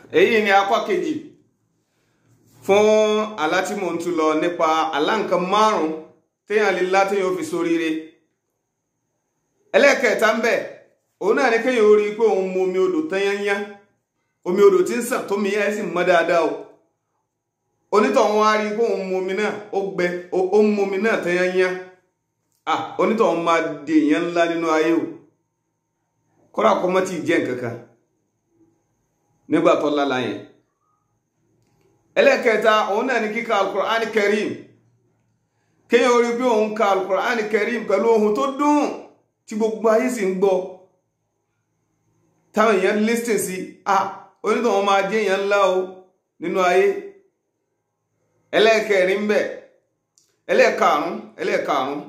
èyí ni apá kejì fún àlá tí mò ń tú lọ nípa àlá nǹkan márùn téèyàn lè lá téèyàn fi ṣoríire ẹlẹ́ẹ̀kẹta ń bẹ òun náà ní kéèyàn ó rí i pé òun mu omi odò tányányá omi odò tí ń sàn tómi ẹ̀ sì mọ́ dáadáa o onítọ̀hún á rí i pé òun mu omi náà ó gbẹ ó ń mu omi náà tányányá ah onítọ̀hún máa di èèyàn ńlá nínú ayé o kọ́ra kọ́ mọ́ tí ì jẹ́ nǹkan kan nígbà tó lálá yẹn ẹlẹ́ẹ̀kẹta òun náà ní kíka alukur'ani karim kéèyàn orí pé òun ka alukur'ani karim pẹ̀lú ohun tó dùn tí gbogbo ayé sì ń gbọ́ táwọn èèyàn lísìn sí a onítọ̀hún máa jẹ́ èèyàn ńlá o nínú ayé ẹlẹ́ẹ̀kẹrin ń bẹ ẹlẹ́ẹ̀karùn ẹlẹ́ẹ̀karùn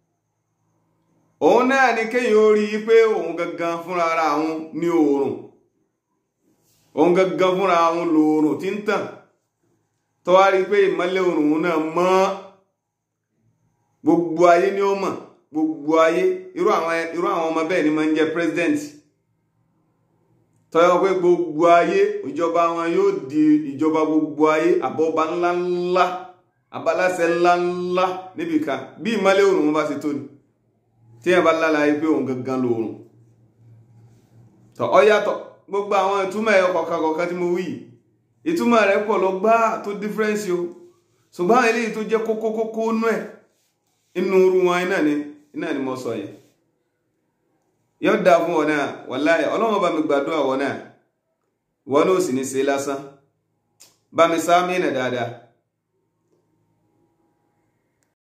òun náà ní kéèyàn orí pé òun gangan fúnra ara òun ní oòrùn òun gangan fúnra òun lòòrùn tí ń tàn tó wá rí pé ìmọ́lẹ̀ oòrùn náà mọ́ gbogbo ayé ni ó mọ̀ gbogbo ayé irú àwọn irú àwọn ọmọ bẹ́ẹ̀ ni máa ń jẹ́ president tọ́yọ́ pé gbogbo ayé ìjọba wọn yóò di ìjọba gbogbo ayé àbọ̀bá ńláńlá abaláṣẹ ńláńlá níbìkan bí ìmọ́lẹ̀ oòrùn wọn bá ṣe tó ni tí yẹn bá lálàyé pé òun gangan lòòrùn tọ́ ọ yàtọ̀ gbogbo àwọn ìtumọ̀ ẹ̀yọ kọ̀ọ̀kan kọ̀ọ̀kan tí mo wí yìí ìtumọ̀ rẹ̀ pọ̀ lọ gbá tó dífẹ́rẹ́nsì o ṣùgbọ́n àwọn eléyìí tó jẹ́ kókó kókó nú ẹ̀ inú irú wọn iná ni iná ni mo sọ yẹn yóò dáa fún wọn náà wàláhì ọlọ́run bá mi gbàdúrà wọn náà wọn náà sì ní ṣe lásán bá mi sáà mí nà dáadáa